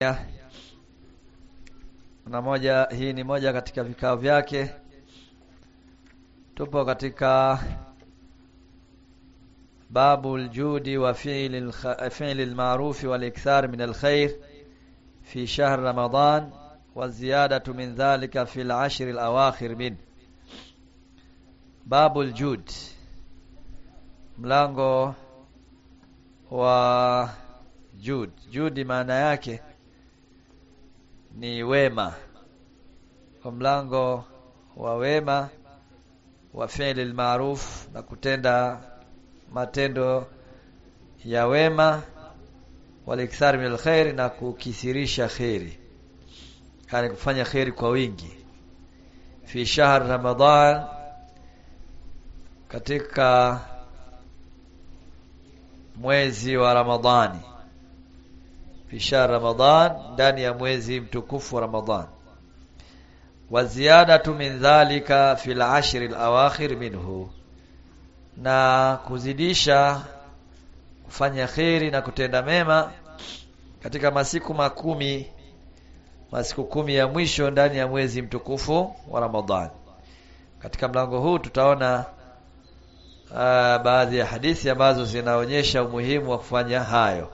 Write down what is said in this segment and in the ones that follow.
na moja hii ni moja katika vikao vyake tupo katika babu aljudi wa fi'li fi'li almaruf wal ikthar min alkhair fi shahr ramadan wa ziyadatu min dhalika fi al-ashr al-awakhir min babu aljud mlango wa jud judi maana yake ni wema kwa mlango wa wema wa fi'li almaruf na kutenda matendo ya wema walikthar min alkhair na kukithirisha khairi yani kufanya khairi kwa wingi fi shahr ramadan katika mwezi wa ramadhani fi shahr ramadan ndani ya mwezi mtukufu wa ramadhan wa ziyadatu min dhalika fil ashr al awakhir minhu na kuzidisha kufanya kheri na kutenda mema katika masiku makumi masiku kumi ya mwisho ndani ya mwezi mtukufu wa Ramadhan. Katika mlango huu tutaona uh, baadhi ya hadithi ambazo zinaonyesha umuhimu wa kufanya hayo.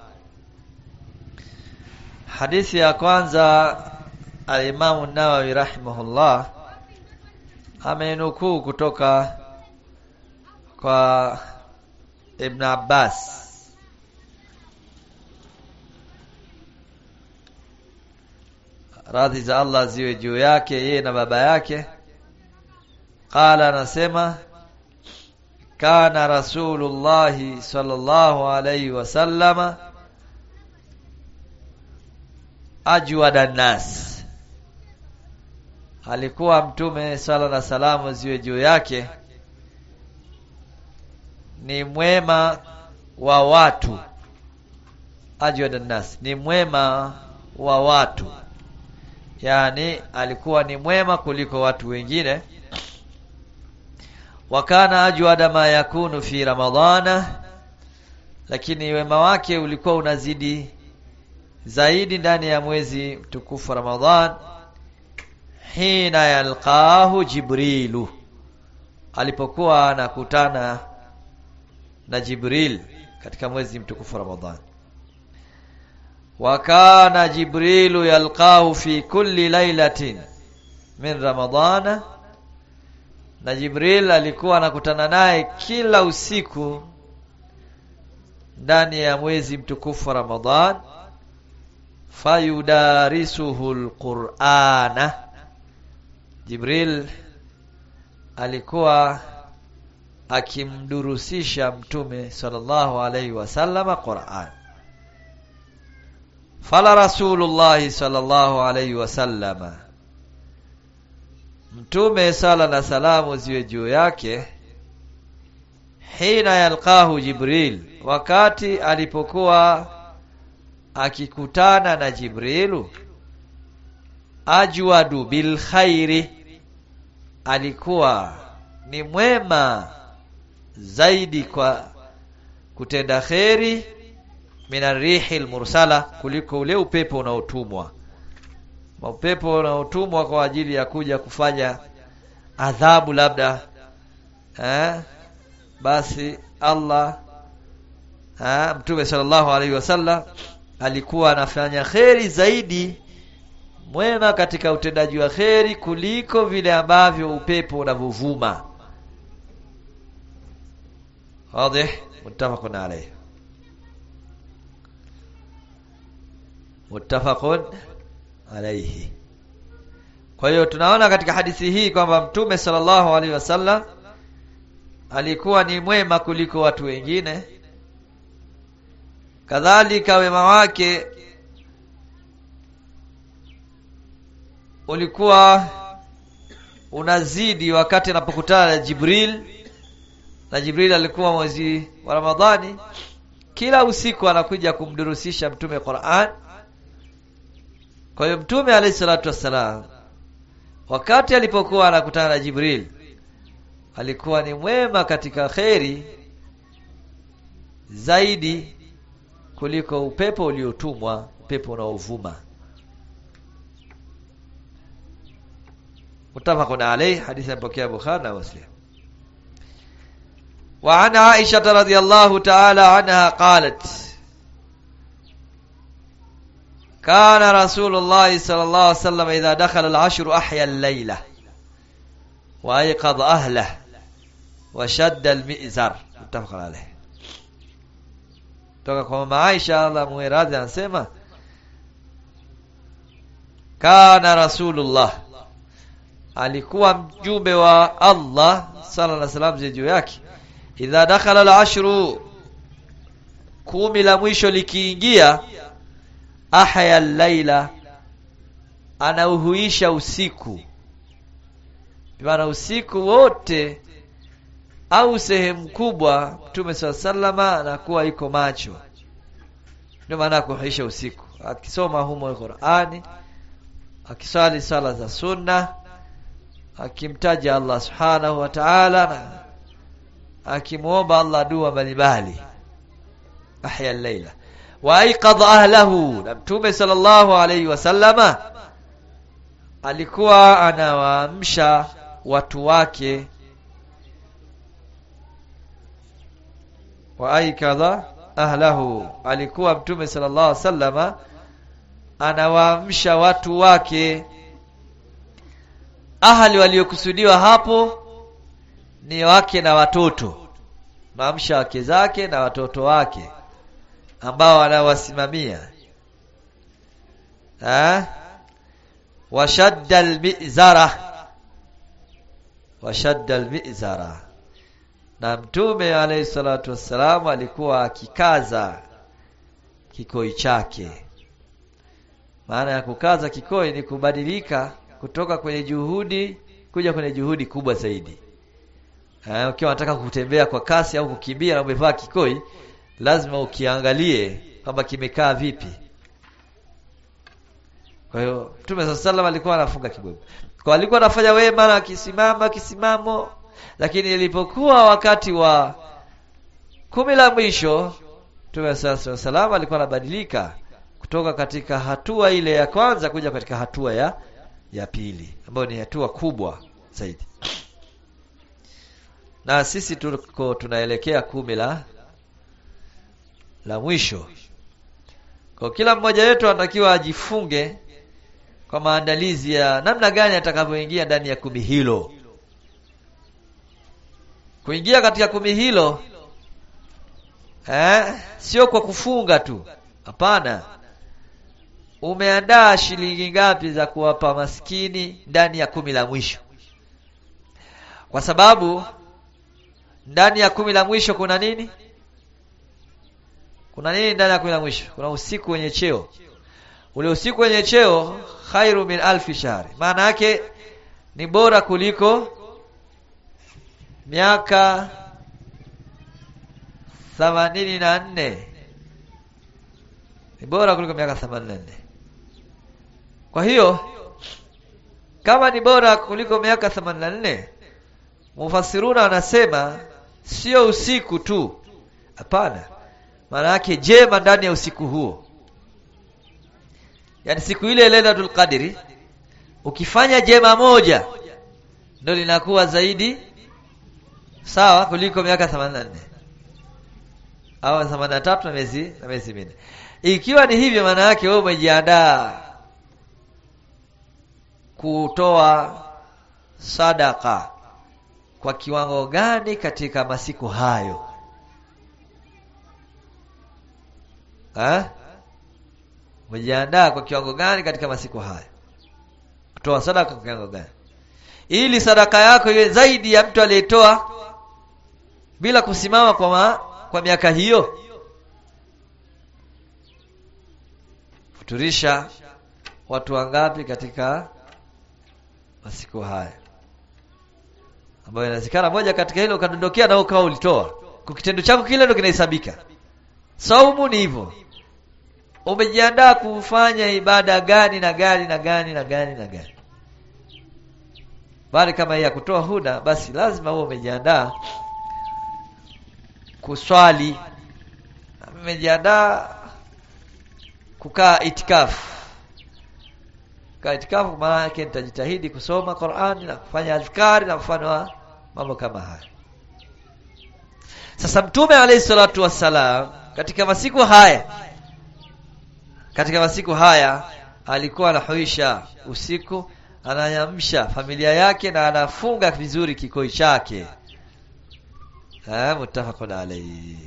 Hadithi ya kwanza Al-Imam An-Nawawi rahimahullah amenukuu kutoka kwa Ibn Abbas radhi za Allah ziwe juu yake yeye na baba yake qala anasema kana rasulullah sallallahu alayhi wasallama ajwada nas alikuwa mtume sala na salamu ziwe juu yake ni mwema wa watu ajwada nas ni mwema wa watu yani alikuwa ni mwema kuliko watu wengine wakana ajwada ma yakunu fi ramadhana lakini wema wake ulikuwa unazidi zaidi ndani ya mwezi mtukufu Ramadhan hina yalqahu jibrilu alipokuwa anakutana na Jibril katika mwezi mtukufu Ramadhan wa kana jibrilu yalqahu fi kulli lailatin min ramadana na Jibril alikuwa anakutana naye kila usiku ndani ya mwezi mtukufu Ramadhan fayudarisuhu alqur'ana Jibril alikuwa akimdurusisha mtume sallallahu alaihi wasallama Qur'an fala rasulullah sallallahu alaihi wasallama mtume sala na salamu ziwe juu yake hina yalqahu jibril wakati alipokuwa akikutana na jibrilu ajwadu bil khairi alikuwa ni mwema zaidi kwa kutenda kheri minarihi mursala kuliko ule upepo unaotumwa upepo unaotumwa kwa ajili ya kuja kufanya adhabu labda eh basi Allah eh mtume sallallahu alaihi wasallam alikuwa anafanya kheri zaidi mwema katika utendaji wa kheri kuliko vile ambavyo upepo unavuvuma wazi muttafaqun alayhi muttafaqun alayhi kwa hiyo tunaona katika hadithi hii kwamba mtume sallallahu alaihi wasallam alikuwa ni mwema kuliko watu wengine kadhalika wema wake ulikuwa unazidi wakati anapokutana na Jibril na Jibril alikuwa mwezi wa Ramadhani kila usiku anakuja kumdurusisha mtume Qur'an kwa hiyo mtume alayhi salatu wassalam wakati alipokuwa anakutana na Jibril alikuwa ni mwema katika kheri zaidi kuliko upepo uliotumwa upepo unaovuma mutafaqun alayhi hadithi mpokea Bukhari na Muslim وعن عائشة رضي الله تعالى عنها قالت كان رسول الله صلى الله عليه وسلم إذا دخل العشر أحيا الليلة وأيقظ أهله وشد المئزر متفق عليه toka kwa mama Aisha Allah muiradhi anasema kana rasulullah alikuwa mjumbe wa Allah sallallahu alaihi wasallam juu yake idha dakhala al-ashru kumi la mwisho likiingia ahya al-laila anauhuisha usiku maana usiku wote au sehemu kubwa Mtume sallama anakuwa iko macho ndio maana kuhuisha usiku akisoma humo Qur'ani akiswali sala za sunna akimtaja Allah subhanahu wa ta'ala na akimuomba Allah dua mbalimbali ahya al-laila wa aiqadha ahlahu na Mtume sallallahu alayhi wasallama alikuwa anawaamsha watu wake wa aikadha ahlahu alikuwa mtume sallallahu alaihi wasallama anawaamsha watu wake ahali waliokusudiwa hapo ni wake na watoto maamsha wake zake na watoto wake ambao anawasimamia eh washadda almizara washadda almizara na mtume alayhi salatu wassalam alikuwa akikaza kikoi chake maana ya kukaza kikoi ni kubadilika kutoka kwenye juhudi kuja kwenye juhudi kubwa zaidi eh, ukiwa unataka kutembea kwa kasi au kukimbia na umevaa kikoi lazima ukiangalie kwamba kimekaa vipi kwa hiyo Mtume sallallahu alaihi wasallam alikuwa anafunga kibwebwe kwa alikuwa anafanya wema na akisimama kisimamo lakini ilipokuwa wakati wa kumi la mwisho Mtume sallallahu alikuwa anabadilika kutoka katika hatua ile ya kwanza kuja katika hatua ya ya pili ambayo ni hatua kubwa zaidi na sisi tuko tunaelekea kumi la la mwisho kwa kila mmoja wetu anatakiwa ajifunge kwa maandalizi ya namna gani atakavyoingia ndani ya kumi hilo kuingia katika kumi hilo eh, sio kwa kufunga tu hapana umeandaa shilingi ngapi za kuwapa maskini ndani ya kumi la mwisho kwa sababu ndani ya kumi la mwisho kuna nini kuna nini ndani ya kumi la mwisho kuna usiku wenye cheo ule usiku wenye cheo khairu min alfi shahri maana yake ni bora kuliko miaka themanini na nne ni bora kuliko miaka themanini na nne kwa hiyo kama ni bora kuliko miaka themanini na nne mufasiruna wanasema sio usiku tu hapana maana yake jema ndani ya usiku huo yaani siku ile Lailatul Qadri ukifanya jema moja ndio linakuwa zaidi sawa kuliko miaka 84 au 83 na miezi na miezi minne ikiwa ni hivyo maana yake wewe umejiandaa kutoa sadaka kwa kiwango gani katika masiku hayo ha? umejiandaa kwa kiwango gani katika masiku hayo kutoa sadaka kwa kiwango gani ili sadaka yako iwe zaidi ya mtu aliyetoa bila kusimama kwa ma, kwa miaka hiyo futurisha watu wangapi katika masiku haya ambayo inawezekana moja katika hilo ukadondokea na ukawa ulitoa kwa kitendo chako kile ndio kinahesabika saumu ni hivyo umejiandaa kufanya ibada gani na gani na gani na gani na gani bali kama hii ya kutoa huda basi lazima uwe umejiandaa kuswali umejiandaa kukaa itikafu kaa itikafu maana yake nitajitahidi kusoma Qur'an na kufanya adhkari na mfano mambo kama haya sasa mtume alayhi salatu wassalam katika masiku haya katika masiku haya alikuwa anahuisha usiku anayamsha familia yake na anafunga vizuri kikoi chake eh muttafaqun alayhi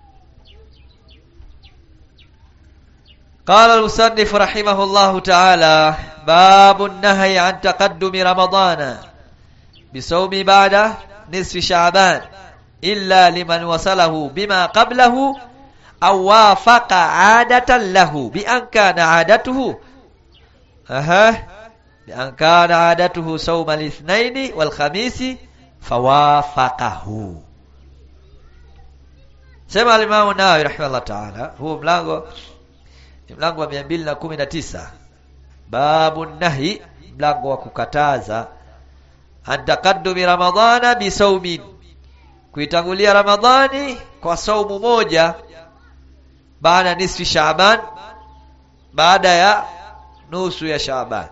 قال المصنف رحمه الله تعالى باب النهي عن تقدم رمضان بصوم بعد نصف شعبان إلا لمن وصله بما قبله أو وافق عادة له بأن كان عادته أها بأن كان عادته صوم الاثنين والخميس فوافقه سمع الإمام النووي رحمه الله تعالى هو ملango mlango wa 219 babu nahi mlango wa kukataza antakaddumi ramadhana bisaumin kuitangulia ramadhani kwa saumu moja baada nisfi shaaban baada ya nusu ya shaaban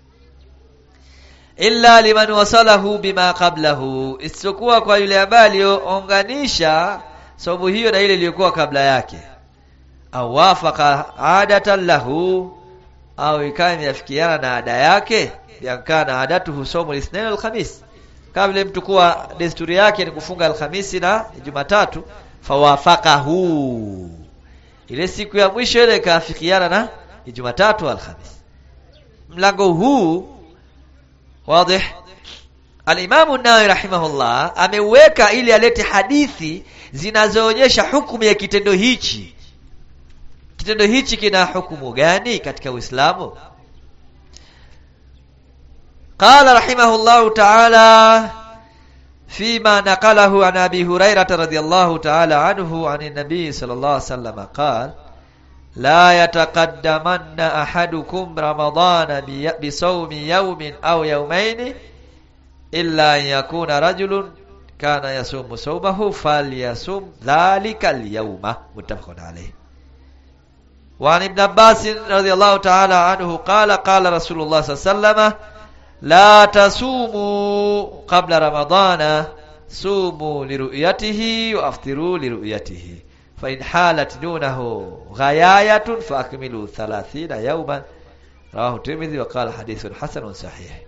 illa liman wasalahu bima qablahu isipokuwa kwa yule ambaye aliyounganisha saumu hiyo na ile iliyokuwa kabla yake au wafaka adatan lahu au ikawa imeafikiana na ada yake yakana adatuhu somo lisnain alkhamis kabla mtu kuwa desturi yake ni kufunga alhamisi na Jumatatu fawafakahu ile siku ya mwisho ile ikaafikiana na Jumatatu alhamisi mlango huu wazi Al-Imam an-Nawawi rahimahullah ameweka ili alete hadithi zinazoonyesha hukumu ya kitendo hichi kitendo hichi kina hukumu gani katika Uislamu قال رحمه الله تعالى فيما نقله عن ابي هريره رضي الله تعالى عنه عن النبي صلى الله عليه وسلم قال لا يتقدمن احدكم رمضان بصوم يوم او يومين الا ان يكون رجل كان يصوم صومه فليصوم ذلك اليوم متفق عليه وعن ابن عباس رضي الله تعالى عنه قال قال رسول الله صلى الله عليه وسلم لا تصوموا قبل رمضان صوموا لرؤيته وافطروا لرؤيته فإن حالت دونه غياية فأكملوا ثلاثين يوما رواه الترمذي وقال حديث حسن صحيح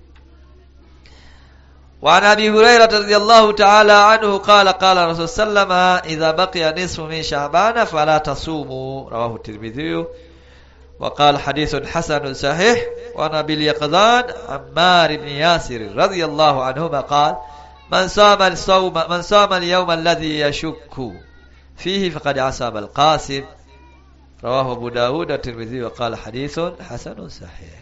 وعن ابي هريره رضي الله تعالى عنه قال قال رسول صلى الله عليه وسلم اذا بقي نصف من شعبان فلا تصوموا رواه الترمذي وقال حديث حسن صحيح وعن ابي اليقظان عمار بن ياسر رضي الله عنهما قال من صام الصوم من صام اليوم الذي يشك فيه فقد عصب القاسم رواه ابو داود والترمذي وقال حديث حسن صحيح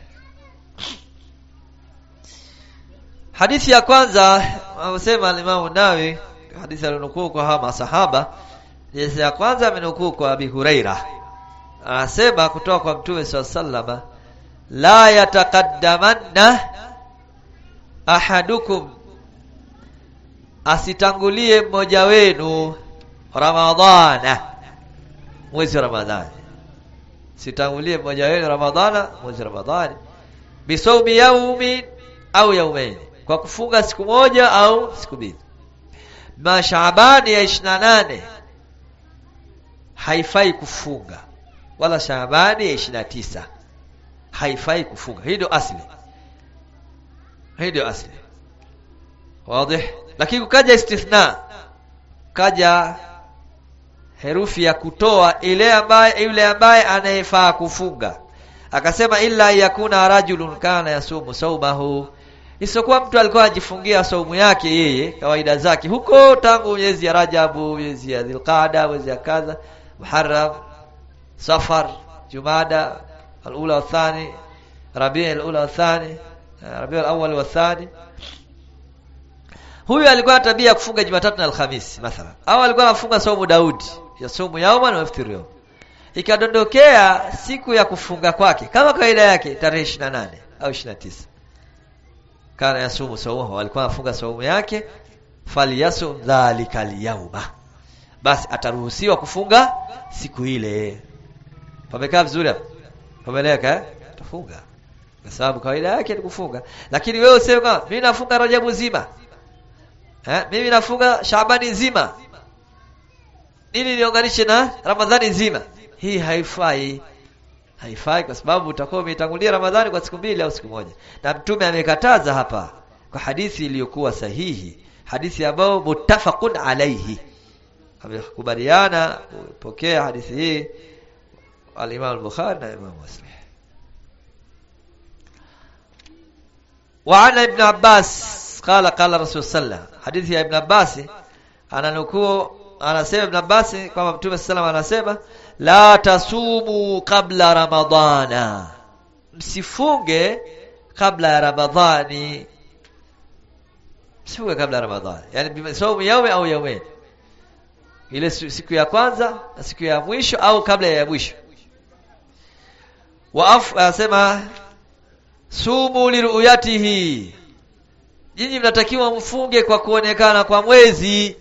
Hadithi ya kwanza amesema Imam Nawawi hadithi alionukuu kwa hawa masahaba hadithi ya kwanza amenukuu kwa Abi Huraira anasema kutoka kwa Mtume SAW la yataqaddamanna ahadukum asitangulie mmoja wenu Ramadhana mwezi wa Ramadhani sitangulie mmoja wenu Ramadhana mwezi wa Ramadhani bisawmi yaumin au yaumaini kwa kufunga siku moja au siku mbili na Shaabani ya 28 haifai kufunga wala Shaabani ya 29 haifai kufunga hii ndio asli hii ndio asli wazi lakini kukaja istithna kaja herufi ya kutoa ile ambaye yule ambaye anayefaa kufunga akasema illa yakuna rajulun kana yasumu saumahu isipokuwa mtu alikuwa anajifungia saumu yake yeye kawaida zake huko tangu miezi ya Rajabu, miezi ya Dhulqaada, miezi ya kadha, Muharram, Safar, Jumada, al-ula wa thani, Rabi' al-ula wa thani, Rabi' al-awwal wa thani. Huyu alikuwa na tabia ya kufunga Jumatatu na Alhamisi mathalan. Au alikuwa anafunga saumu Daudi, ya saumu yauma na iftiru yawm. Ikadondokea siku ya kufunga kwake kama kawaida yake tarehe 28 au 29 kana yasumu saumu alikuwa anafunga saumu yake falyasum dhalika alyawma basi ataruhusiwa kufunga siku ile pamekaa vizuri hapo pameleka eh tafunga kwa sababu kawaida yake ni kufunga lakini wewe useme kama mimi nafunga Rajabu zima eh mimi nafunga Shaabani nzima ili niunganishe na Ramadhani nzima hii haifai haifai kwa sababu utakuwa umetangulia Ramadhani kwa siku mbili au siku moja na mtume amekataza hapa kwa hadithi iliyokuwa sahihi hadithi ambayo muttafaqun alayhi amekubaliana kupokea hadithi hii al-Imam al-Bukhari na Imam Muslim وعن ابن عباس قال قال رسول الله حديث ya Ibn Abbas ananukuu anasema Ibn Abbas kwamba Mtume sallam anasema la tasumu kabla ramadhana msifunge kabla ya ramadhani msifunge kabla ya ramadhani yani saumu yawe au yaumeni ile siku ya kwanza na siku ya mwisho au kabla ya mwisho wa anasema sumu liruyatihi nyinyi mnatakiwa mfunge kwa kuonekana kwa mwezi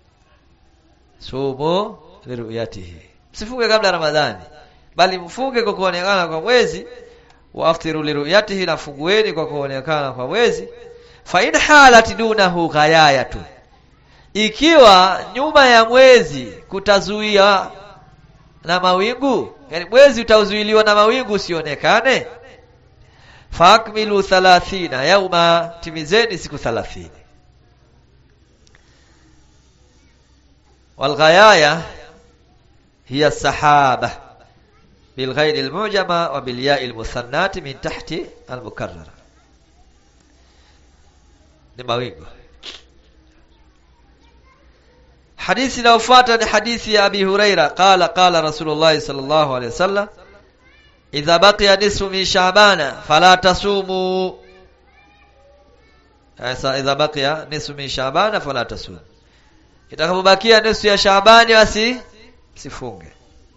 sumu liruyatihi msifunge kabla ramadhani bali mfunge kwa kuonekana kwa mwezi wa aftiru liruyatihi na fungueni kwa kuonekana kwa mwezi fa in halat dunahu ghayayatu ikiwa nyuma ya mwezi kutazuia na mawingu yani mwezi utazuiliwa na mawingu usionekane fakmilu 30 yauma timizeni siku 30 والغياية هي السحابة بالغير المعجمة وبالياء المثناة من تحت المكررة لمawingu حديث لو فاتني حديث أبي هريرة قال قال رسول الله صلى الله عليه وسلم إذا بقي نصف من شعبان فلا تصوموا إذا بقي نصف من شعبان فلا تصوموا itakapobakia nusu ya Shaabani basi sifunge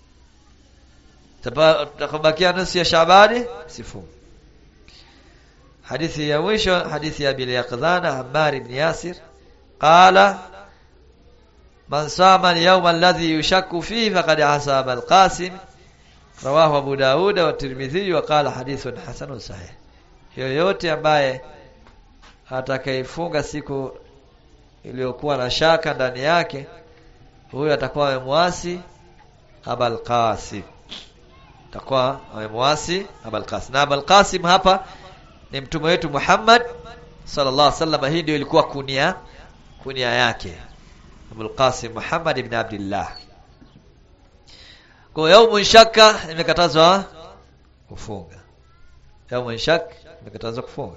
itakapobakia nusu ya Shaabani sifunge hadithi ya mwisho hadithi ya Bil Yaqdhana Ammar ibn Yasir qala man sama al-yawm alladhi yushakku fihi faqad asaba al-Qasim rawahu Abu Daud wa Tirmidhi wa qala hadithun hasanun sahih yoyote ambaye atakayefunga siku iliyokuwa na shaka ndani yake huyo atakuwa amemwasi Abul Qasim atakuwa amemwasi Abul Qasim na Abul Qasim hapa ni mtume wetu Muhammad sallallahu alaihi wasallam hii ndio ilikuwa kunia kunia yake Abul Qasim Muhammad ibn Abdullah kwa yaumu shaka imekatazwa kufunga yaumu shak imekatazwa kufunga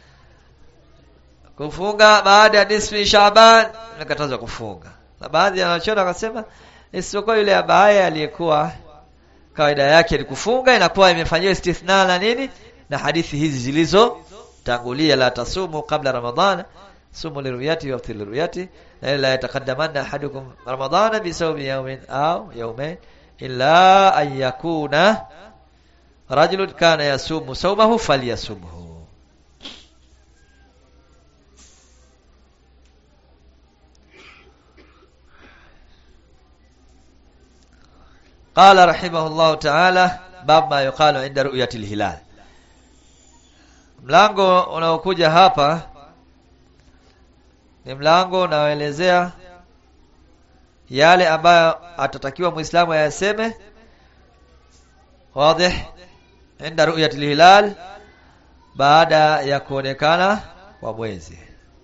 kufunga baada ya nisfi Shaaban imekatazwa kufunga na baadhi ya wanachuoni wakasema isipokuwa yule ambaye aliyekuwa kawaida yake ni kufunga inakuwa imefanyiwa istithna na nini na hadithi hizi zilizo tangulia la tasumu kabla ramadhana sumu liruyati wa liruyati la la yataqaddamanna ahadukum ramadhana bi sawmi yawmin aw yawmayn illa an yakuna rajulun kana yasumu sawmahu falyasumhu قال رحمه الله تعالى باب ما يقال عند رؤية الهلال mlango unaokuja hapa ni mlango unaoelezea yale ambayo atatakiwa muislamu ayaseme wazi inda ru'yatil hilal baada ya kuonekana kwa mwezi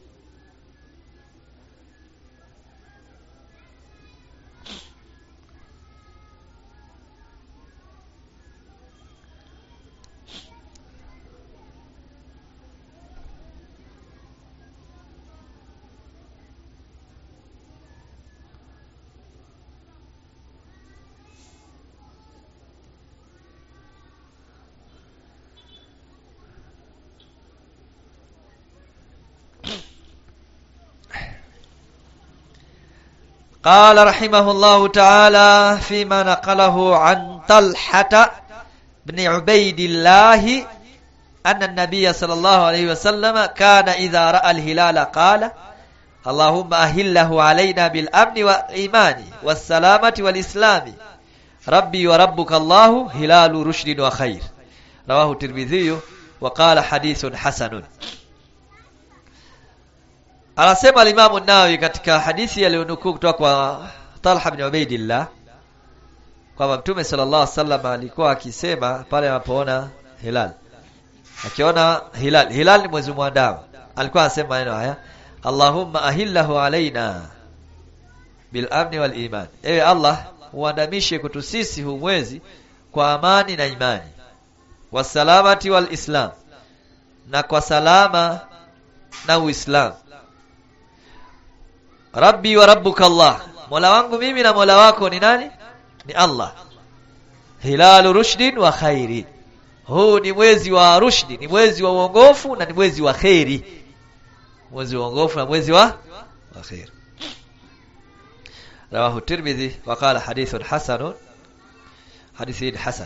قال رحمه الله تعالى فيما نقله عن طلحة بن عبيد الله أن النبي صلى الله عليه وسلم كان إذا رأى الهلال قال اللهم أهله علينا بالأمن والإيمان والسلامة والإسلام ربي وربك الله هلال رشد وخير رواه الترمذي وقال حديث حسن anasema alimamu nawi katika hadithi aliyonukuu kutoka kwa Talha bin Ubaidillah kwamba Mtume sallallahu alaihi wasallam alikuwa akisema pale anapoona hilal akiona hilal hilal ni mwezi mwandamo alikuwa anasema maneno haya Allahumma ahillahu alaina bil amni wal iman ewe Allah uandamishe kwetu sisi huu mwezi kwa amani na imani wasalamati wal islam na kwa salama na uislamu Rabbi wa rabbuka Allah Mola wangu mimi na Mola wako ni nani ni Allah hilalu rushdin wa khairin huu ni mwezi wa rushdi ni mwezi wa uongofu na ni mwezi wa khairi mwezi wa uongofu na mwezi wa wa khair rawahu tirmidhi wa qala hadithun hasan hadithi hasan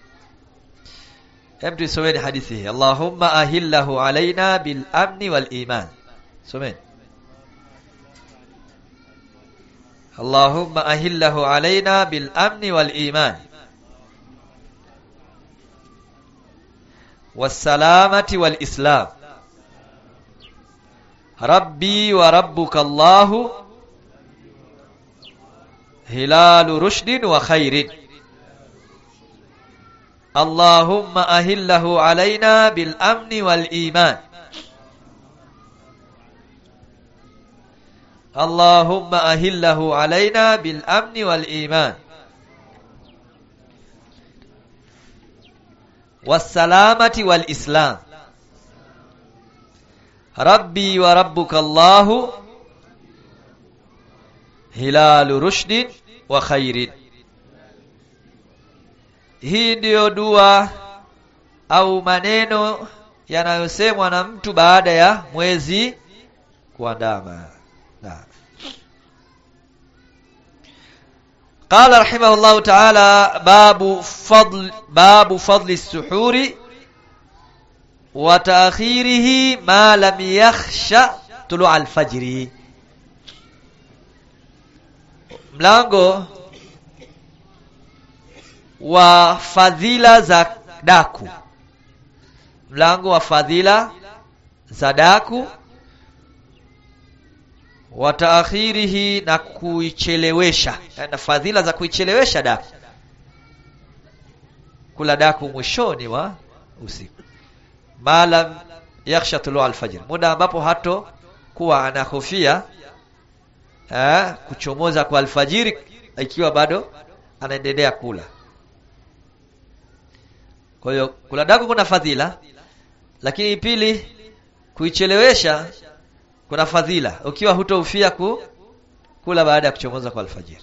hem tusomeni hadithi hii Allahumma ahillahu alaina bil amni wal iman someni اللهم أهله علينا بالأمن والإيمان والسلامة والإسلام ربي وربك الله هلال رشد وخير اللهم أهله علينا بالأمن والإيمان اللهم أهله علينا بالأمن والإيمان والسلامة والإسلام ربي وربك الله هلال رشد وخير hii ndiyo dua au maneno yanayosemwa na mtu baada ya mwezi kuandama نعم قال رحمه الله تعالى باب فضل باب فضل السحور وتأخيره ما لم يخش طلوع الفجر mlango wa fadhila za daku mlango wa fadhila za daku wa taakhirihi na kuichelewesha na fadhila za kuichelewesha daku kula daku mwishoni wa usiku malam yakhsha tulu alfajr muda ambapo hato kuwa anahofia eh, kuchomoza kwa alfajiri ikiwa bado anaendelea kula kwa hiyo kula daku kuna fadhila lakini pili kuichelewesha kuna fadhila ukiwa hutoufia ku, kula baada ya kuchomoza kwa alfajiri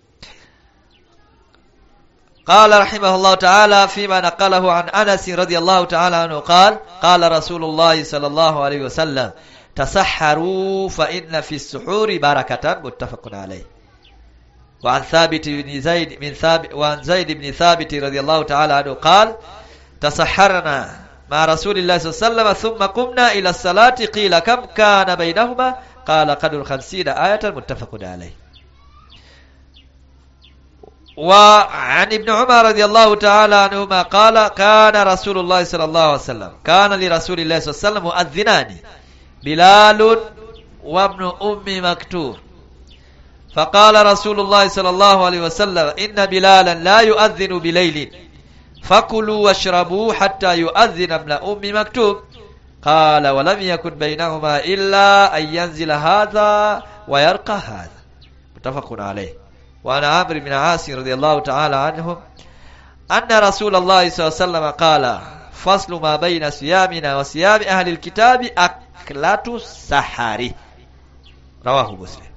قال رحمه الله تعالى فيما نقله عن أنس رضي الله تعالى عنه قال قال رسول الله صلى الله عليه وسلم تسحروا فإن في السحور بركة متفق عليه وعن ثابت بن زيد من ثابت وعن زيد بن ثابت رضي الله تعالى عنه قال تسحرنا مع رسول الله صلى الله عليه وسلم ثم قمنا إلى الصلاة قيل كم كان بينهما قال قدر خمسين آية متفق عليه وعن ابن عمر رضي الله تعالى عنهما قال كان رسول الله صلى الله عليه وسلم كان لرسول الله صلى الله عليه وسلم مؤذنان بلال وابن أم مكتوم فقال رسول الله صلى الله عليه وسلم إن بلالا لا يؤذن بليل فكلوا واشربوا حتى يؤذن ابن أم مكتوم قال ولم يكن بينهما إلا أن ينزل هذا ويرقى هذا متفق عليه وعن عمرو بن عاص رضي الله تعالى عنهم أن رسول الله صلى الله عليه وسلم قال فصل ما بين صيامنا وصيام أهل الكتاب أكلة السحر رواه مسلم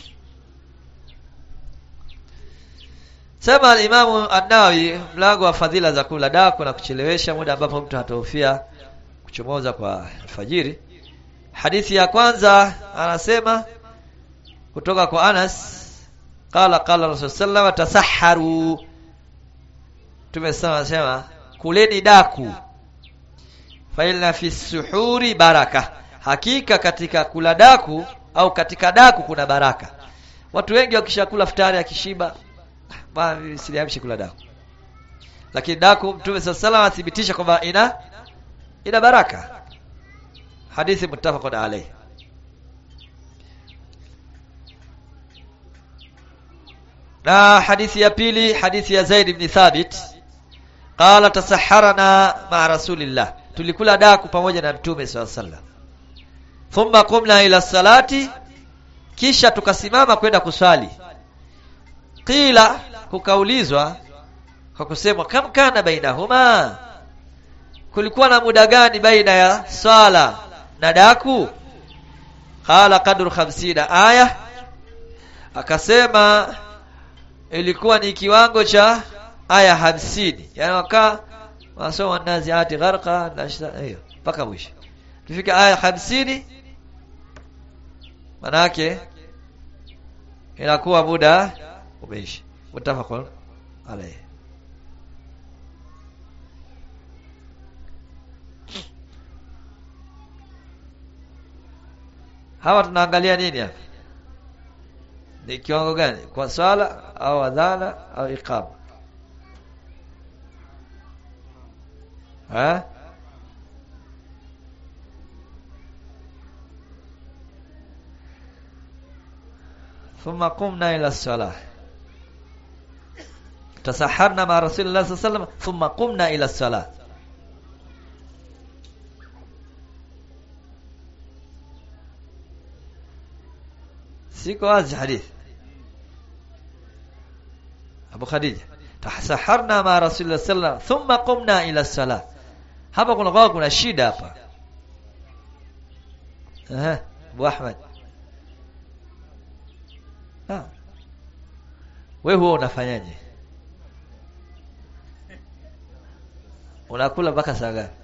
Sema Imamu An-Nawawi mlango wa fadhila za kula daku na kuchelewesha muda ambapo mtu hatahofia kuchomoza kwa alfajiri. Hadithi ya kwanza anasema kutoka kwa Anas qala qala Rasul sallallahu tasaharu tumesema anasema kuleni daku fa inna fi suhuri baraka hakika katika kula daku au katika daku kuna baraka watu wengi wakishakula futari akishiba bwana siliamshi kula daku lakini daku mtume sallallahu athibitisha kwamba ina ina baraka hadithi muttafaqun alayh na hadithi ya pili hadithi ya Zaid ibn Thabit qala tasaharana ma rasulillah tulikula daku pamoja na mtume swalla sallam thumma qumna ila salati kisha tukasimama kwenda kuswali qila kukaulizwa kwa kusema kam kana bainahuma kulikuwa na muda gani baina ya swala na daku qala qadru 50 aya akasema ilikuwa ni kiwango cha aya hamsini yani wakaa wasoma naziati gharqa na hiyo mpaka mwisho tufika aya hamsini manake inakuwa muda umeisha mutafaqun alayhi hawa tunaangalia nini hapa ni kiwango gani kwa swala au adhana au iqama ha ثم قمنا الى الصلاه تسحرنا مع رسول الله صلى الله عليه وسلم ثم قمنا الى الصلاه siko wazi hadithi Abu Khadija tasaharna ma Rasulullah sallallahu thumma qumna ila salah hapa kuna kwa kuna shida hapa eh Abu Ahmad ah wewe huo unafanyaje unakula mpaka saa ngapi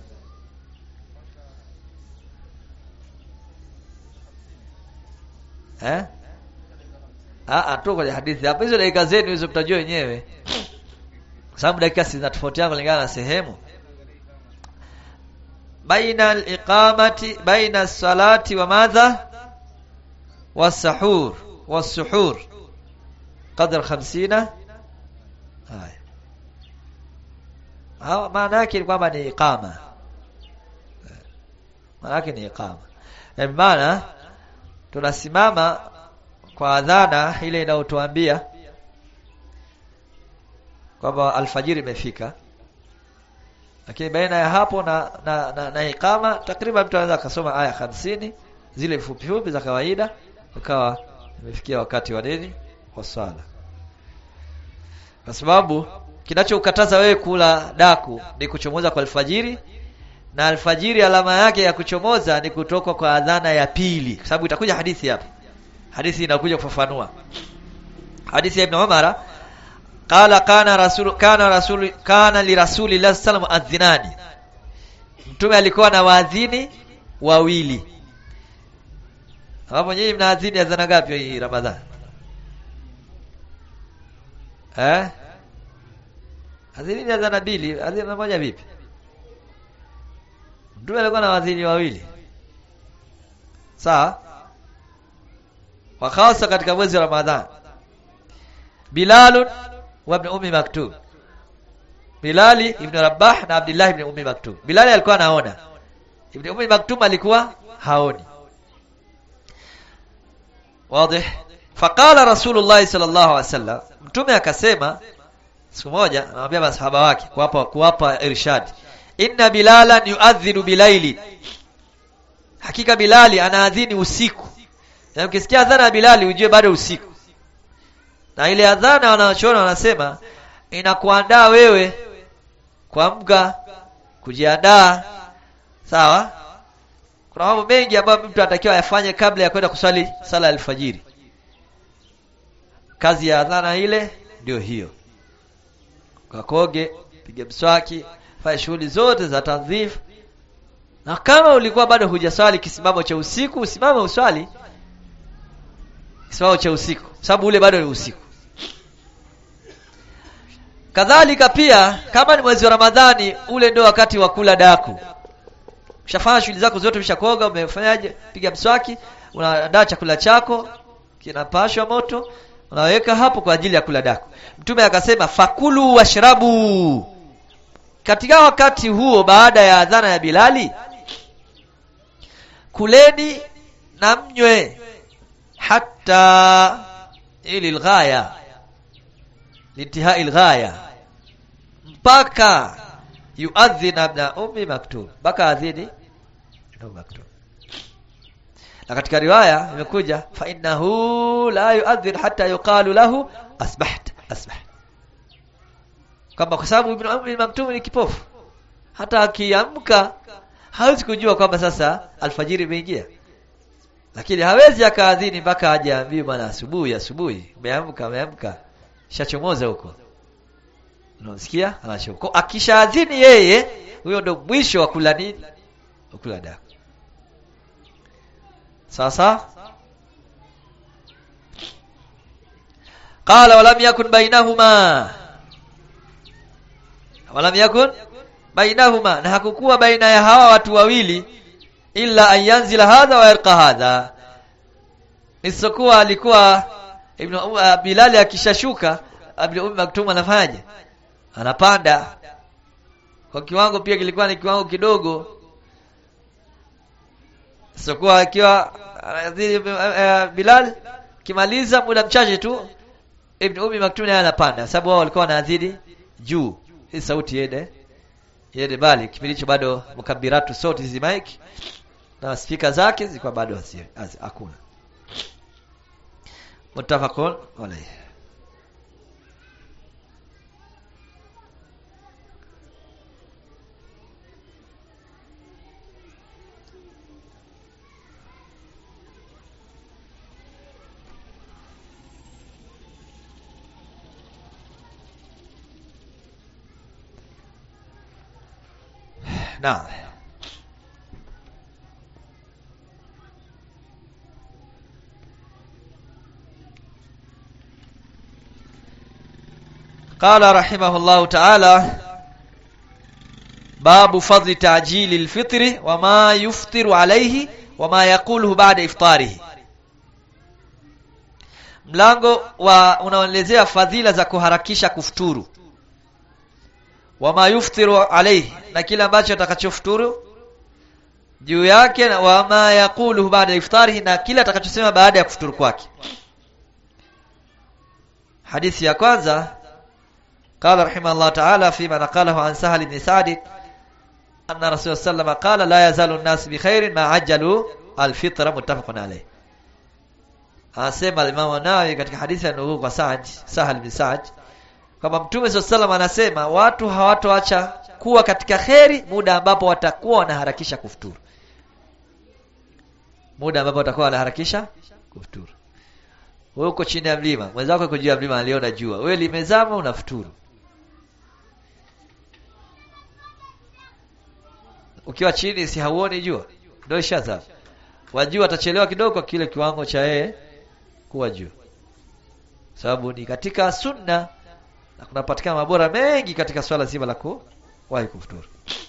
eh Ah, tu kwenye hadithi hapa hizo dakika zenu hizo mtajua wenyewe. Kwa sababu dakika zinatofautiana kulingana na sehemu. Baina al-iqamati baina salati wa madha was-sahur was-suhur qadr 50 haya. Hawa maana yake ni kwamba ni iqama. Maana yake ni iqama. Yaani maana tunasimama kwa adhana ile inayotuambia kwamba alfajiri imefika lakini baina ya hapo na na, na, na ikama takriban mtu anaweza akasoma aya hamsini zile fupi fupi za kawaida ukawa imefikia wakati wa nini wa swala kwa sababu kinachokataza wewe kula daku ni kuchomoza kwa alfajiri na alfajiri alama yake ya kuchomoza ni kutoka kwa adhana ya pili kwa sababu itakuja hadithi hapa hadithi inakuja kufafanua hadithi ya Ibn Umar qala kana rasul kana rasul kana li rasulillahi sallallahu alaihi wasallam adhinani mtume alikuwa na waadhini wawili hapo nyinyi mnaadhini adhana ngapi hii Ramadhani eh adhini ni adhana mbili adhana moja vipi mtume alikuwa na waadhini wawili sawa wa hasa katika mwezi wa Ramadhan Bilal wa ibn Ummi Maktub Bilali ibn Rabah na Abdullah ibn Ummi Maktub Bilali alikuwa anaona Ibn Ummi Maktub alikuwa haoni wazi faqala Rasulullah sallallahu alaihi wasallam mtume akasema siku moja anamwambia masahaba wake kuwapa kuwapa irshad inna bilalan yuadhinu bilaili hakika bilali anaadhini usiku na ukisikia adhana ya Bilali ujue bado usiku. Na ile adhana wanachoona wanasema inakuandaa wewe kuamka, kujiandaa. Sawa? Kuna mambo mengi ambayo mtu anatakiwa ayafanye kabla ya kwenda kusali sala ya alfajiri. Kazi ya adhana ile ndio hiyo. Kakoge, pige mswaki, fanya shughuli zote za tadhif. Na kama ulikuwa bado hujaswali kisimamo cha usiku, usimame uswali kisimamo cha usiku sababu ule bado ni usiku kadhalika pia kama ni mwezi wa Ramadhani ule ndio wakati wa kula daku ushafanya shughuli zako zote umeshakoga umefanyaje piga mswaki unaandaa chakula chako kinapashwa moto unaweka hapo kwa ajili ya kula daku mtume akasema fakulu washrabu katika wakati huo baada ya adhana ya Bilali kuleni na mnywe hatta ili alghaya lintihai alghaya mpaka yuadhin ibn ummi maktum mpaka adhini ibn maktum na katika riwaya imekuja fa innahu la yuadhin hatta yuqalu lahu asbaht asbaht kwamba kwa sababu ibn ummi maktum ni kipofu hata akiamka hawezi kujua kwamba sasa alfajiri imeingia lakini hawezi akaadhini mpaka aje aambiwe bwana asubuhi asubuhi umeamka umeamka shachomoza huko unasikia anashuka akishaadhini yeye huyo ndo mwisho wa kula nini wa kula daku sasa qala walam yakun bainahuma walam yakun bainahuma na hakukuwa baina ya hawa watu wawili illa an yanzila hadha wa yarqa hadha isipokuwa alikuwa ibn uh, Bilal akishashuka ibn Umm Maktum anafanyaje anapanda kwa kiwango pia kilikuwa ni kiwango kidogo isipokuwa akiwa uh, Bilal kimaliza muda mchache tu ibn Umm Maktum naye anapanda sababu wao walikuwa wanaadhidi juu hii sauti yende yende bali kipindi hicho bado mukabiratu sauti hizi mic na spika zake zilikuwa bado hakuna muttafaqun alayhi نعم قال رحمه الله تعالى باب فضل تعجيل الفطر وما يفطر عليه وما يقوله بعد إفطاره mlango wa unaelezea fadhila za kuharakisha kufuturu wama yuftiru alayhi na kile ambacho atakachofuturu juu yake na wama yaqulu baada iftarihi na kile atakachosema baada ya kufuturu kwake hadithi ya kwanza قال رحمه الله تعالى فيما نقله عن سهل بن سعد أن رسول الله صلى الله عليه وسلم قال لا يزال الناس بخير ما عجلوا الفطر متفق عليه anasema Imam Nawawi katika hadithi ya nukuu kwa Sa'd Sahal bin Sa'd kwamba Mtume SAW anasema watu hawatoacha kuwa katika kheri muda ambapo watakuwa wanaharakisha kufuturu. Muda ambapo watakuwa wanaharakisha kufuturu. Wewe uko chini ya mlima, mwenzako yuko juu ya mlima aliona jua. Wewe limezama unafuturu. Ukiwa chini si hauoni jua. Ndio ishazama. Wajua atachelewa kidogo kwa kile kiwango cha yeye kuwa juu. Sababu ni katika sunna na kunapatikana mabora mengi katika swala zima la kuwahi kufuturu.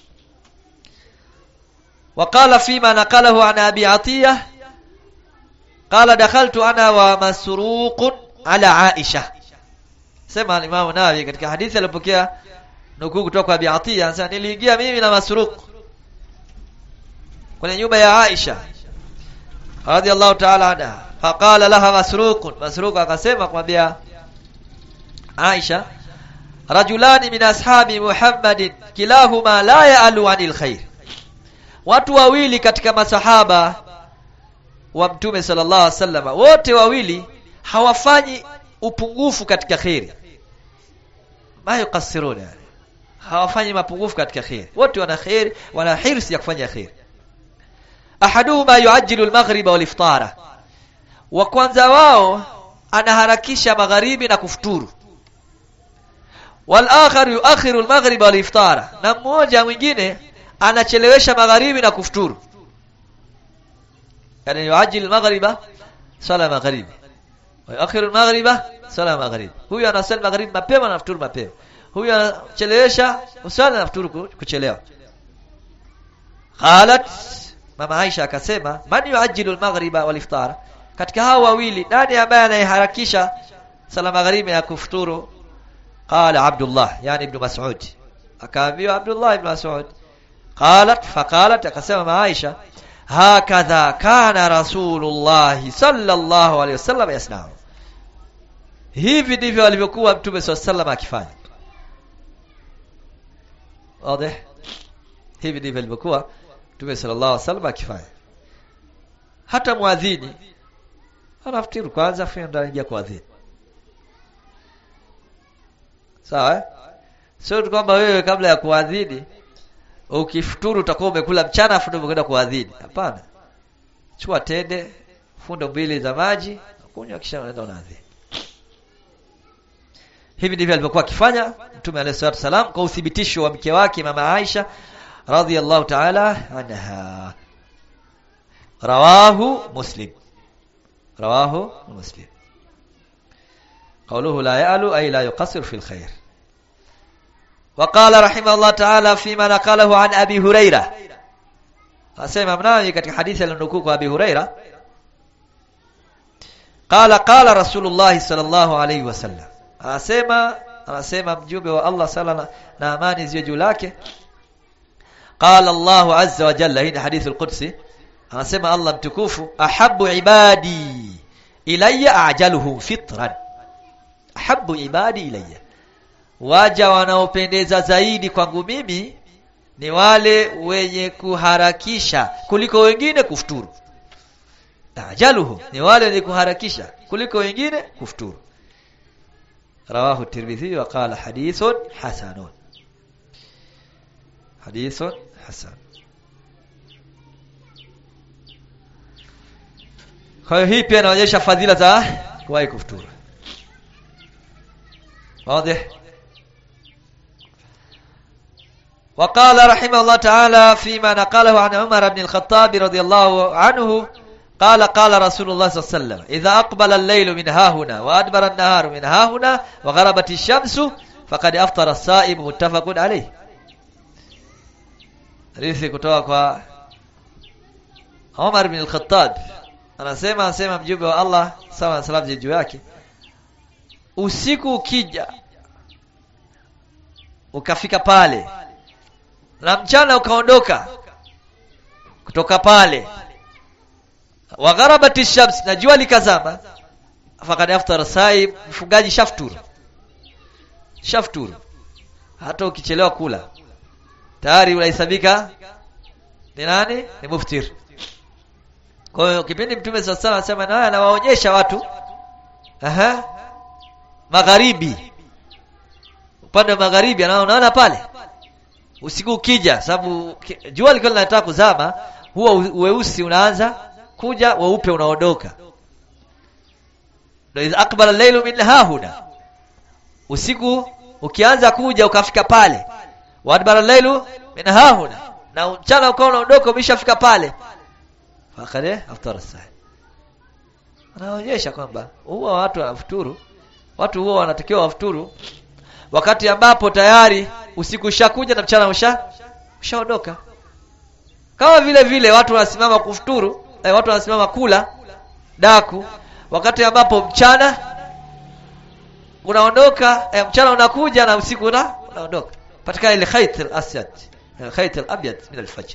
وقال فيما نقله عن أبي عطية قال دخلت أنا ومسروق على عائشة سمع الإمام النووي katika hadithi alipokea nukuu kutoka kwa Abi Atiya anasema niliingia mimi na Masruq kwenye nyumba ya Aisha radhiallahu ta'ala anha faqala laha Masruq Masruq akasema kumwambia Aisha rajulani min ashabi Muhammadin kilahuma la ya'alu anil khair watu wawili katika masahaba wa mtume sallallahu alaihi wasallam wote wawili hawafanyi upungufu katika khairi ma yuqassiruna hawafanyi mapungufu katika khairi wote wana khairi wana hirsi ya kufanya khairi ahaduhuma yuajjilu al-maghrib wal iftara wa kwanza wao anaharakisha magharibi na kufuturu wal akhar yuakhiru al-maghrib wal iftara na mmoja mwingine anachelewesha magharibi na kufuturu yani yuajil maghriba sala magharibi wa yuakhiru maghriba sala magharibi huyu anasali magharibi mapema na futuru mapema huyu anachelewesha usala na futuru kuchelewa qalat mama Aisha akasema man yuajilu maghriba wal iftar katika hao wawili nani ambaye anayeharakisha sala magharibi na kufuturu qala abdullah yani ibn mas'ud akaambiwa Abdullah ibn Mas'ud qalat faqalat akasema Aisha hakadha kana rasulullah sallallahu alaihi wasallam yasnau hivi ndivyo alivyokuwa mtume swalla sallam akifanya wazi hivi ndivyo alivyokuwa mtume sallallahu alaihi wasallam akifanya hata muadhini anafutiru kwanza afu ndo anaingia kuadhini sawa eh? sio kwamba wewe kabla ya kuadhini ukifuturu utakuwa umekula mchana afu ndio umekwenda kuadhini hapana chukua tende fundo mbili za maji kunywa kisha unaenda unaadhini hivi ndivyo alivyokuwa akifanya mtume alayhi salatu wasalam kwa uthibitisho wa mke wake mama Aisha radhiyallahu ta'ala anha rawahu muslim rawahu muslim قوله لا يألو أي لا يقصر في الخير وقال رحمه الله تعالى فيما نقله عن أبي هريرة أسمع مناوي katika hadithi alionukuu kwa Abi Huraira قال قال رسول الله صلى الله عليه وسلم anasema anasema mjumbe wa Allah sala na amani ziwe juu lake قال الله عز وجل hii ni hadithi al-Qudsi anasema Allah mtukufu ahabbu ibadi ilayya ajaluhum fitran ahabbu ibadi ilayya waja wanaopendeza zaidi kwangu mimi ni wale wenye kuharakisha kuliko wengine kufuturu ajaluhum ni wale wenye kuharakisha kuliko wengine kufuturu رواه الترمذي وقال حديث حسن حديث حسن kwa hiyo hii pia inaonyesha fadhila za kuwahi kufuturu واضح وقال رحمه الله تعالى فيما نقله عن عمر بن الخطاب رضي الله عنه قال قال رسول الله صلى الله عليه وسلم إذا أقبل الليل من ها هنا وأدبر النهار من ها هنا وغربت الشمس فقد أفطر الصائم متفق عليه hadithi kutoka kwa Umar bin al-Khattab anasema anasema mjumbe wa Allah sawa na salamu juu yake usiku ukija ukafika pale na mchana ukaondoka kutoka pale wagharabati shams na jua likazama fakad aftara saim mfungaji shafturu shafturu hata ukichelewa kula tayari unahesabika ni nani ni muftir kwa hiyo kipindi mtume sasa anasema na anawaonyesha watu aha magharibi upande wa magharibi anaona pale usiku ukija sababu jua likiwa linataka kuzama huwa weusi unaanza kuja weupe unaondoka ndio akbala laylu min hahuna usiku ukianza kuja ukafika pale wadbara laylu min hahuna na mchana ukawa unaondoka umeshafika pale fakale aftara saa anaonyesha kwamba huwa watu wanafuturu watu huwa wanatakiwa wafuturu wakati ambapo tayari usiku ushakuja na mchana usha ushaondoka kama vile vile watu wanasimama kufuturu eh, watu wanasimama kula daku wakati ambapo mchana unaondoka eh, mchana unakuja na usiku una, unaondoka patikana ile khayt al-asyad khayt al-abyad min al-fajr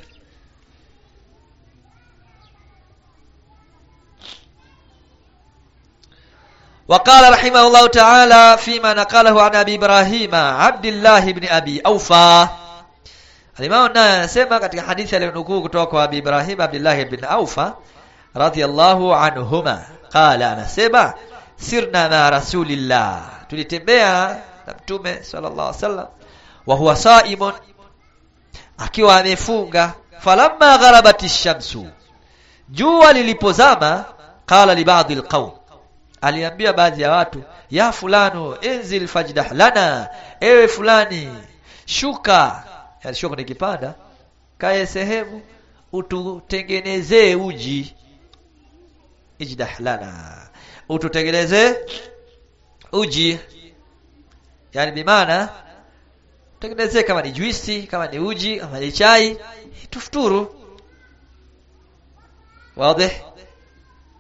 وقال رحمه الله تعالى فيما نقله عن ابي ابراهيم عبد الله بن ابي اوفى Alimao naye anasema katika hadithi aliyonukuu kutoka kwa Abi Ibrahim Abdullah ibn Aufa radhiyallahu anhuma qala anasema sirna na rasulillah tulitembea na mtume sallallahu alaihi wasallam wa huwa saimun akiwa amefunga falamma gharabati shamsu jua lilipozama qala li ba'd alqawm aliambia baadhi ya watu ya fulano enzil fajdah lana ewe fulani shuka alishuka nikipanda kae sehemu ututengenezee uji ijdah lana ututengenezee uji yani bimaana tengenezee kama ni juisi kama ni uji kama ni chai tufuturu واضح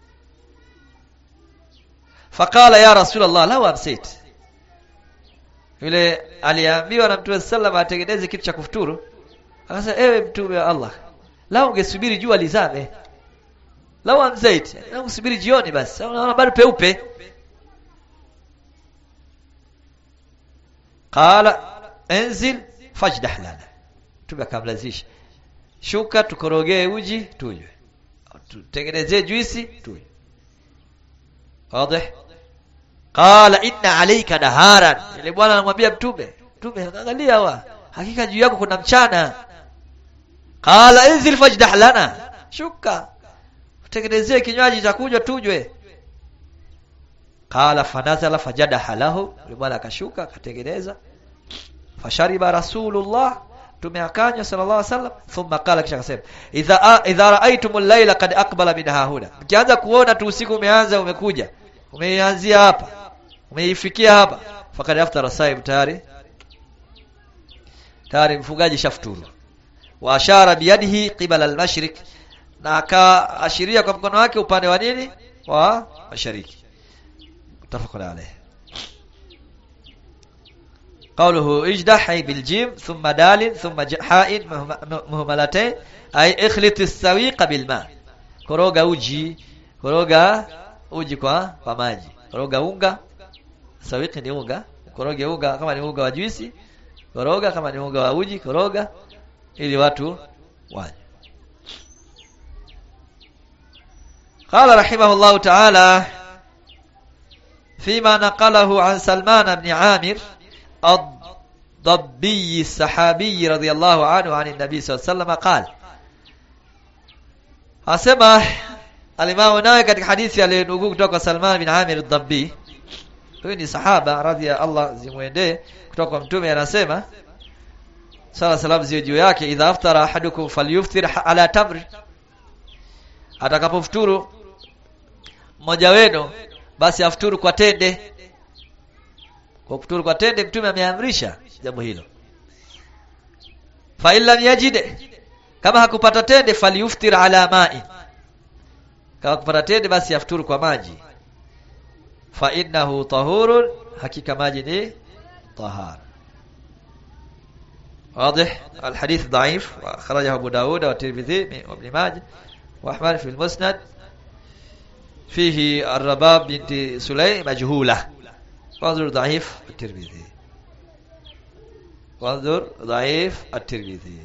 فقال يا رسول الله لو امسيت yule aliambiwa na Mtume sallam atengeneze kitu cha kufuturu akasema ewe mtume wa Allah lao ungesubiri jua lizame lao amzaiti na usubiri jioni basi unaona bado peupe qala انزل fajdah lana mtume akamlazisha shuka tukorogee uji tunywe tutengenezee juisi tunywe wazi qala inna alayka naharan ile bwana anamwambia mtume mtume angalia wa hakika juu yako kuna mchana qala inzil fajdah lana shuka tutengenezee kinywaji cha kunywa tunywe qala fanazala fajadaha lahu yule bwana akashuka akatengeneza fashariba rasulullah tumeakanywa sallallahu alaihi wasallam thumma qala kisha akasema idha idha raaitumul layla qad aqbala min hahuna mkianza kuona tu usiku umeanza umekuja umeanzia hapa umeifikia hapa fakad aftara saib tayari tayari mfugaji shafuturu wa ashara biyadihi qibala al-mashriq na akaashiria kwa mkono wake upande wa nini wa mashariki mutafaqun alayh قوله اجدح أي بالجيم ثم دال ثم حاء مهملتين أي اخلط السويق بالماء koroga uji koroga uji kwa kwa maji koroga unga sawiki ni unga koroge unga kama ni unga wa juisi koroga kama ni unga wa uji koroga ili watu wanywe قال رحمه الله تعالى فيما نقله عن سلمان بن عامر الضبي الصحابي رضي الله عنه عن النبي صلى الله عليه وسلم قال asema alimamu naye katika hadithi aliyonukuu kutoka Salman bin Amir ad-Dabbi huyu ni sahaba radhi ya Allah zimwendee kutoka kwa mtume anasema sala salam ziwe juu yake idha aftara ahadukum falyuftir ala tamr atakapofuturu mmoja wenu basi afuturu kwa tende kwa kufuturu kwa tende mtume ameamrisha jambo hilo fa illa yajide kama hakupata tende falyuftir ala ma'i kama kupata tende basi afuturu kwa maji fa innahu tahurun hakika maji ni tahara واضح الحديث ضعيف وخرجه ابو داود والترمذي وابن ماجه واحمد في المسند فيه الرباب بنت سليم مجهوله وانظر ضعيف الترمذي وانظر ضعيف الترمذي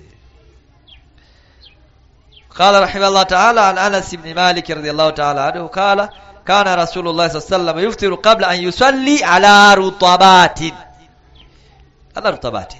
قال رحمه الله تعالى عن انس بن مالك رضي الله تعالى عنه قال كان رسول الله صلى الله عليه وسلم يفطر قبل ان يصلي على رطبات على رطبات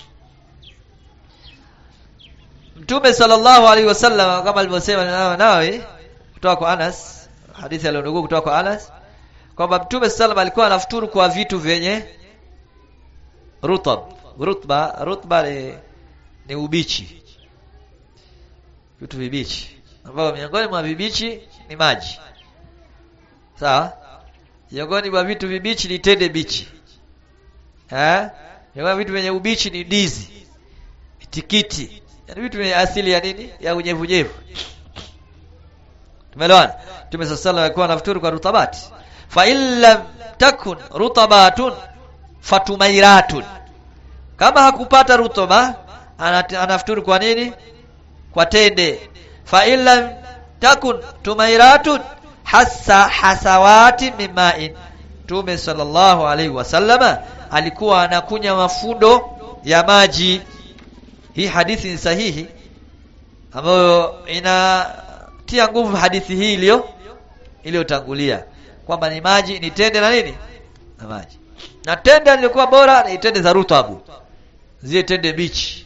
Mtume sallallahu alaihi wasallam kama alivyosema nawe kutoka kwa Anas hadithi aliyonukuu kutoka kwa Anas kwamba Mtume sallam alikuwa anafuturu kwa vitu vyenye rutab rutba rutba ni, ni ubichi vitu vibichi ambavyo miongoni mwa vibichi ni maji sawa miongoni mwa vitu vibichi ni tende bichi eh miongoni vitu vyenye ubichi ni ndizi tikiti yani vitu vyenye asili ya nini ya unyevunyevu tumeelewana Mtume sallallahu alaihi alikuwa anafuturu kwa rutabati fa illam takun rutabatun fatumairatun kama hakupata rutuba anafuturu kwa nini kwa tende fa illam takun tumairatun hasa hasawati mima'in Mtume sallallahu alaihi wasallama alikuwa anakunya mafundo ya maji hii hadithi ni sahihi ambayo inatia nguvu hadithi hii iliyo iliyotangulia kwamba ni maji ni tende na nini na maji na tende lilikuwa bora ni tende za rutabu zile tende bichi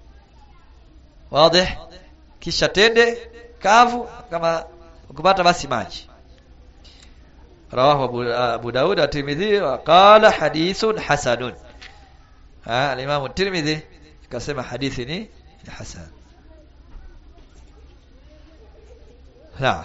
wazi kisha tende kavu kama ukipata basi maji rawahu abu, abu daud at-tirmidhi wa qala hadithun hasanun ha al-imam at-tirmidhi kasema hadithi ni hasan naam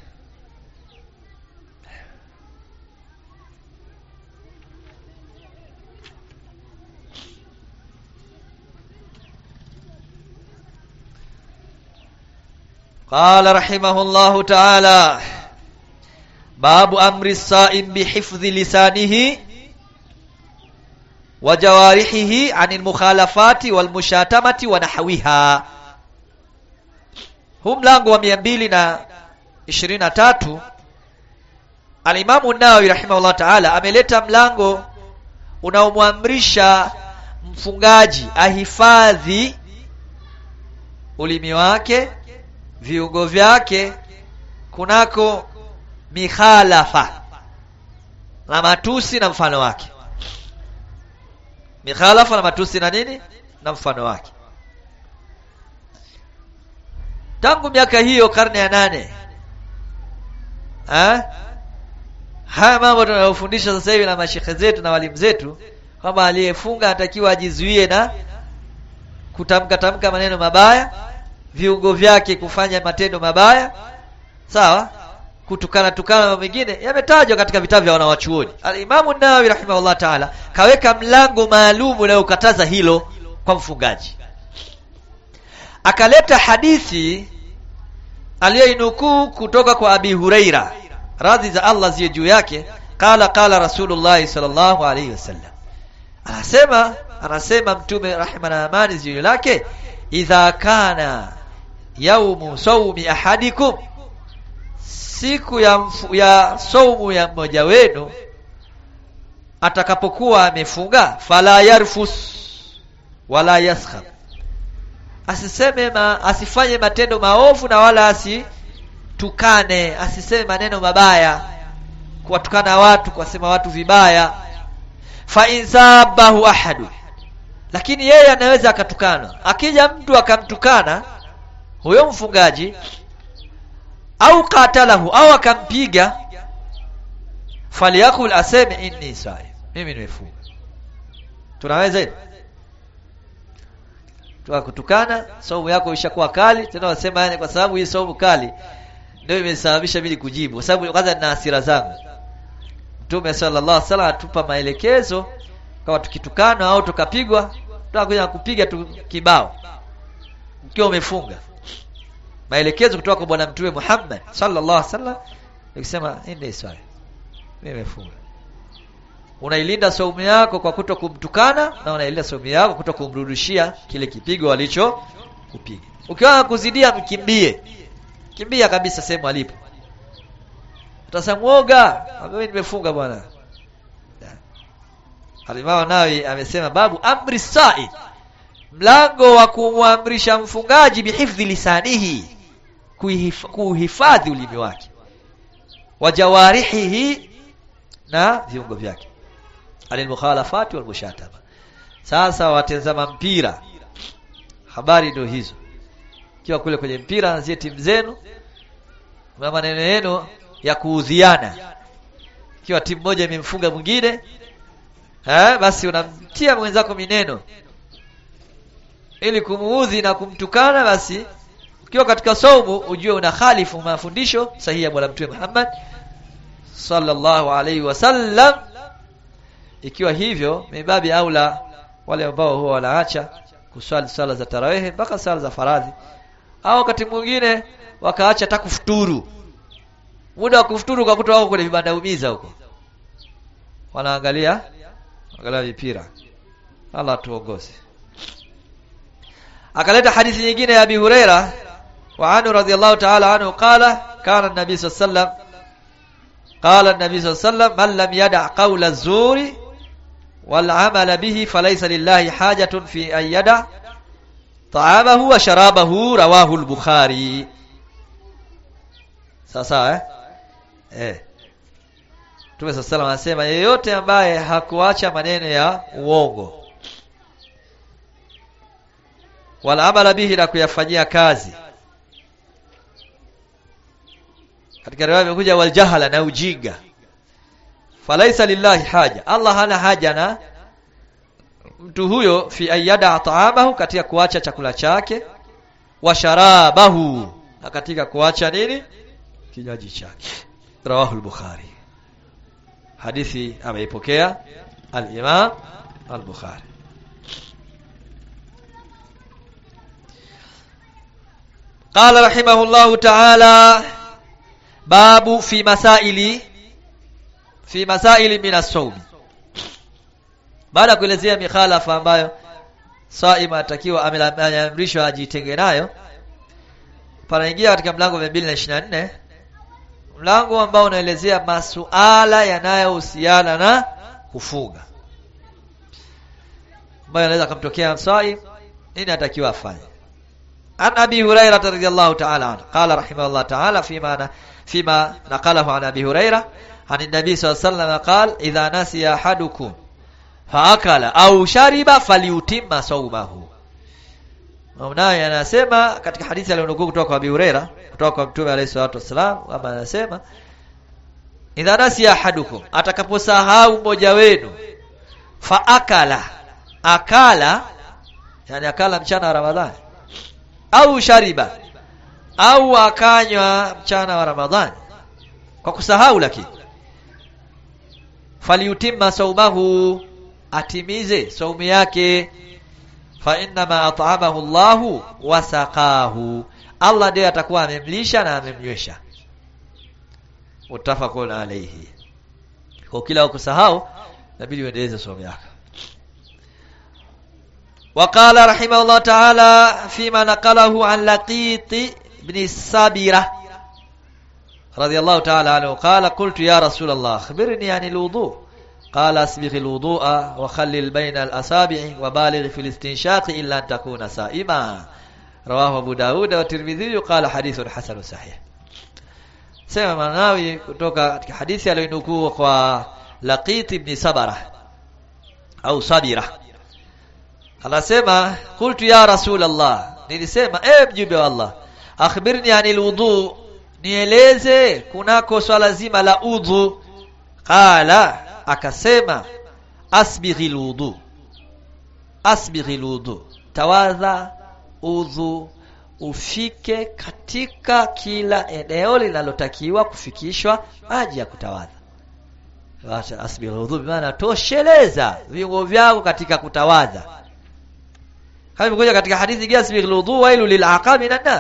قال رحمه الله تعالى باب امر الصائم بحفظ لسانه wa jawarihihi anil mukhalafati wal mushatamati wa nahwiha huu mlango wa mia mbili na ishirini na tatu alimamu nawawi rahimahullah taala ameleta mlango unaomwamrisha mfungaji ahifadhi ulimi wake viungo vyake kunako mikhalafa na matusi na mfano wake mikhalafa na matusi na nini na mfano wake tangu miaka hiyo karne ya nane ha? haya mambo tunayofundisha sasa hivi na mashekhe zetu na walimu zetu kwamba aliyefunga anatakiwa ajizuie na kutamka tamka maneno mabaya viungo vyake kufanya matendo mabaya sawa kutukana tukana mambo mengine yametajwa katika vitabu vya wanawachuoni alimamu nawawi rahimahullah taala kaweka mlango maalum unayokataza hilo kwa mfungaji akaleta hadithi aliyoinukuu kutoka kwa abi hureira radhi za allah ziwe juu yake qala qala rasulullahi sallallahu alaihi wasallam anasema anasema mtume rehma na amani ziwe lake idha kana yaumu saumi ahadikum siku ya, mfu, ya saumu ya mmoja wenu atakapokuwa amefunga fala yarfus wala yaskhab asiseme ma, asifanye matendo maovu na wala asitukane asiseme maneno mabaya kuwatukana watu kuwasema watu vibaya fa insabahu ahadu lakini yeye anaweza akatukana akija mtu akamtukana huyo mfungaji au qatalahu au akampiga falyakul aseme inni saim mimi nimefunga tunaweza hilo tukakutukana saumu yako ishakuwa kali tena wasema yani kwa sababu hii saumu kali ndio imesababisha mimi kujibu kwa sababu kwanza nina hasira zangu Mtume sallallahu alaihi wasallam atupa maelekezo kama tukitukana au tukapigwa tutakuja kupiga tu kibao ukiwa umefunga maelekezo kutoka kwa bwana mtume Muhammad sallallahu alaihi wasallam ikisema inni swali mimi nimefunga unailinda saumu yako kwa kuto kumtukana na unailinda saumu yako kuto kumrudishia kile kipigo alicho kupiga ukiwa kuzidia mkimbie kimbia kabisa sehemu alipo utasamwoga mimi nimefunga bwana Alimao nawi amesema babu amri sa'i mlango wa kumwamrisha mfungaji bihifdhi lisanihi kuhifadhi ulimi wake wa jawarihihi na viungo vyake anil mukhalafati wal mushataba sasa watazama mpira habari ndio hizo kiwa kule kwenye mpira anzie timu zenu na maneno yenu ya kuudhiana kiwa timu moja imemfunga mwingine eh basi unamtia mwenzako mineno ili kumuudhi na kumtukana basi ukiwa katika saumu ujue una khalifu mafundisho sahihi ya bwana mtume Muhammad sallallahu alaihi wasallam ikiwa hivyo mibabi aula wale ambao huwa wanaacha kuswali sala za tarawehe mpaka sala za faradhi au wakati mwingine wakaacha hata kufuturu muda wa kufuturu kwa kutoa wako kwenye vibanda umiza huko wanaangalia angalia mipira Allah tuongoze akaleta hadithi nyingine ya Abi Huraira wa anhu radhiyallahu ta'ala anhu qala kana an-nabi sallallahu alayhi wasallam qala an-nabi sallallahu alayhi wasallam man lam yada' qawla az-zuri wal 'amala bihi falaysa lillahi hajatun fi an yada' ta'amahu wa sharabahu rawahu al-bukhari sasa eh eh Mtume sallallahu alayhi anasema yeyote ambaye hakuacha maneno ya uongo wala amala bihi na kuyafanyia kazi katika riwaya imekuja wal jahala na ujinga falaisa lillahi haja Allah hana haja na mtu huyo fi ayyada taamahu katika kuacha chakula chake wa sharabahu na katika kuacha nini kinywaji chake rawahu al-bukhari hadithi ameipokea al-imam al-bukhari قال رحمه الله تعالى باب في مسائل في مسائل من الصوم baada ya kuelezea mikhalafa ambayo saima atakiwa ameamrishwa ajitenge nayo panaingia katika mlango wa 224 mlango ambao unaelezea masuala yanayohusiana na kufunga ambayo anaweza kumtokea saim nini atakiwa afanye عن أبي هريرة رضي الله تعالى عنه قال رحمه الله تعالى فيما فيما نقله عن أبي هريرة عن النبي صلى الله عليه وسلم قال إذا نسي أحدكم فأكل أو شرب فليتم صومه Naye anasema katika hadithi aliyonukuu kutoka kwa Abi Huraira kutoka kwa Mtume alayhi salatu wasalam kama anasema idha nasiya ahadukum atakaposahau mmoja wenu fa akala akala yani akala mchana wa Ramadhani au shariba au akanywa mchana wa Ramadhani kwa kusahau lakini faliutimma saumahu atimize saumu yake fa innama at'amahu Allahu wasaqahu Allah ndiye atakuwa amemlisha na amemnywesha mutafaqun alayhi kwa kila ukusahau inabidi uendeleze saumu yako وقال رحمه الله تعالى فيما نقله عن لقيط بن السابرة رضي الله تعالى عنه قال قلت يا رسول الله أخبرني عن الوضوء قال اسبغ الوضوء وخلل بين الأصابع وبالغ في الاستنشاق إلا أن تكون سائما رواه أبو داود والترمذي قال حديث حسن صحيح sema manawi kutoka katika hadithi aliyonukuu kwa Laqit ibn Sabara au Sabira anasema qultu ya rasul Allah nilisema eh mjumbe wa Allah akhbirni anil wudu nieleze kunako swala zima la udhu qala akasema asbighil wudu asbighil wudu tawadha udhu ufike katika kila eneo linalotakiwa kufikishwa maji ya kutawadha Wacha asbighil wudu maana tosheleza viungo vyako katika kutawadha kama imekuja katika hadithi gasbi alwudu wailu lil'aqab minan nar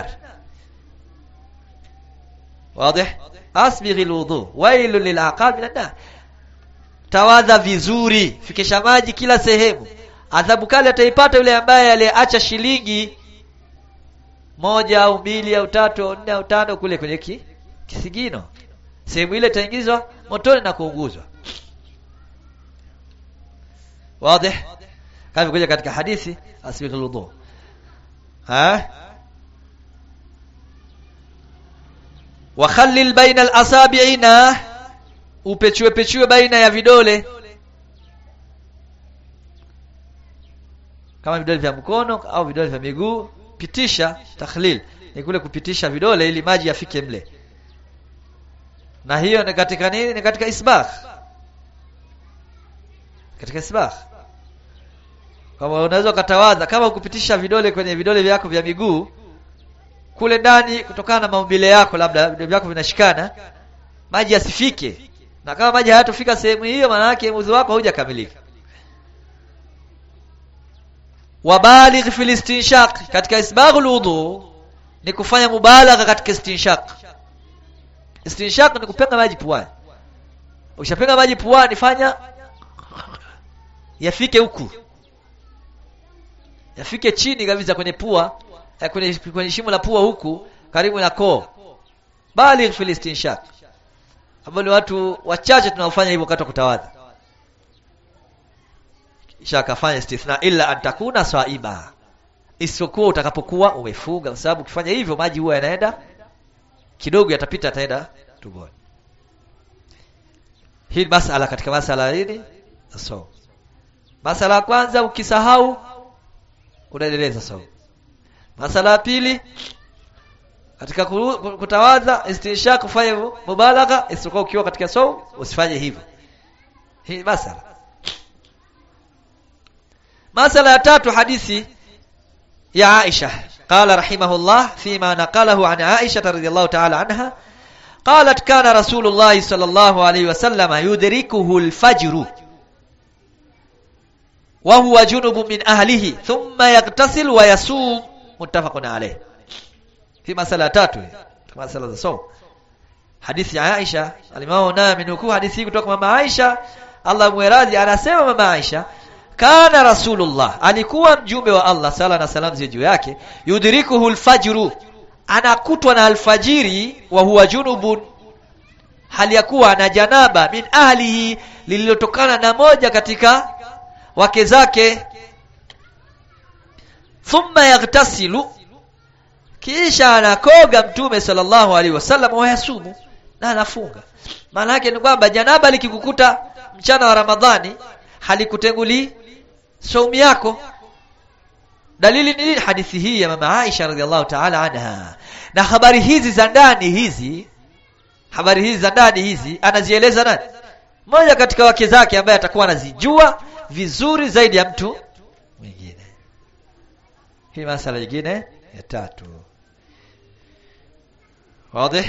wazi asbighi alwudu wailu lil'aqab minan nar tawadha vizuri fikisha maji kila sehemu adhabu kali ataipata yule ambaye aliacha shilingi moja au mbili au tatu au nne au tano kule kwenye ki, kisigino sehemu ile itaingizwa motoni na kuunguzwa wazi kama kuja katika hadithi asbighul wudu ha wa khallil baina al-asabi'ina upechue pechue baina ya vidole kama vidole vya mkono au vidole vya miguu pitisha takhlil ni kule kupitisha vidole ili maji yafike mle na hiyo ni katika nini ni katika isbagh katika isbagh kama unaweza ukatawadha kama kupitisha vidole kwenye vidole vyako vya miguu kule ndani kutokana na maumbile yako labda vidole vyako vinashikana maji yasifike na kama maji hayatofika sehemu hiyo maana yake udhu wako haujakamilika wabaligh fil istinshaq katika isbaghul wudu ni kufanya mubalagha katika istinshaq istinshaq ni kupenga maji puani ukishapenga maji puani fanya yafike huku yafike chini kabisa kwenye pua eh, kwenye, kwenye shimo la pua huku karibu na koo baligh fil istinshaq ambao ni watu wachache tunaofanya hivyo wakati wa kutawadha kisha akafanya istithna illa antakuna swaima isipokuwa utakapokuwa umefunga kwa sababu ukifanya hivyo maji huwa yanaenda kidogo yatapita ataenda tumboni hii masala katika masala hili so masala ya kwanza ukisahau unaendeleza saumu masala ya pili katika kutawadha istinshaq kufanya mubalagha isipokuwa ukiwa katika saumu usifanye hivyo hii masala masala ya tatu hadithi ya Aisha قال رحمه الله فيما نقله عن عائشة رضي الله تعالى عنها قالت كان رسول الله صلى الله عليه وسلم يدركه الفجر وهو جنب من أهله ثم يغتسل ويصوم متفق عليه في مسألة tatu مسألة الصوم حديث ya Aisha alimao na amenukuu hadithi kutoka mama Aisha Allah mueradhi anasema mama Aisha kana rasulullah alikuwa mjumbe wa Allah sala na salam ziwe juu yake yudrikuhu alfajru anakutwa na alfajiri wa huwa junubun hali ya kuwa na janaba min ahlihi lililotokana na moja katika wake zake thumma yaghtasilu kisha anakoga mtume sallallahu alaihi wasallam wa yasumu na anafunga maana yake ni kwamba janaba likikukuta mchana wa ramadhani halikutenguli saumu yako dalili ni nini hadithi hii ya mama Aisha radhiallahu ta'ala anha na habari hizi za ndani hizi habari hizi za ndani hizi anazieleza nani mmoja katika wake zake ambaye atakuwa anazijua vizuri zaidi ya mtu mwingine hii masala nyingine ya tatu wazi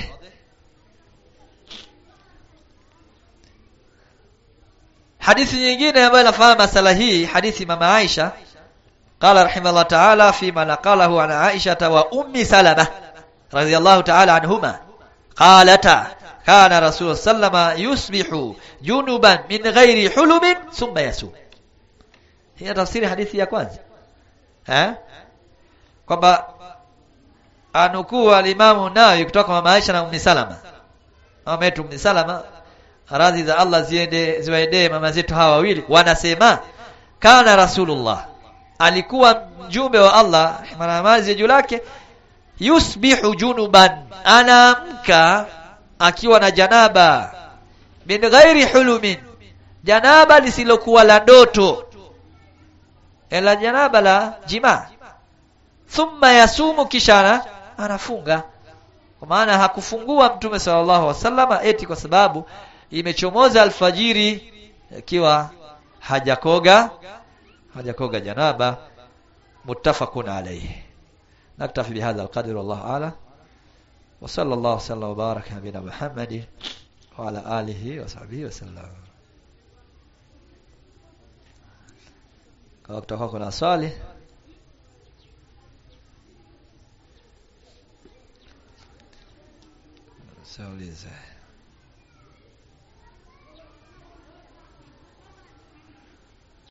hadithi nyingine ambayo inafahamu masala hii hadithi mama Aisha قال رحمه الله تعالى فيما نقله عن عائشة وأم سلمة رضي الله تعالى عنهما قالتا كان رسول الله صلى الله عليه وسلم يصبح جنبا من غير حلم ثم يسوم هي تفسير حديثي ya kwanza eh kwamba anukuu alimamu nayo kutoka mama Aisha na Ummi Salama mama yetu Ummi Salama radhi za Allah ziende ziwaendee mama zetu hawa wawili wanasema kana rasulullah alikuwa mjumbe wa Allah maramazi juu lake yusbihu junuban anaamka akiwa na janaba min ghairi hulumin janaba lisilokuwa la ndoto ila janaba la jima thumma yasumu kishana anafunga kwa maana hakufungua mtume sallallahu alaihi wasallama eti kwa sababu imechomoza alfajiri ikiwa hajakoga hajakoga janaba muttafaqun alayhi naktafi bihadha alqadr wallahu a'lam wa sallallahu وسلم وبارك على نبينا محمد وعلى اله وصحبه وسلم kama kutakuwa kuna swali saulize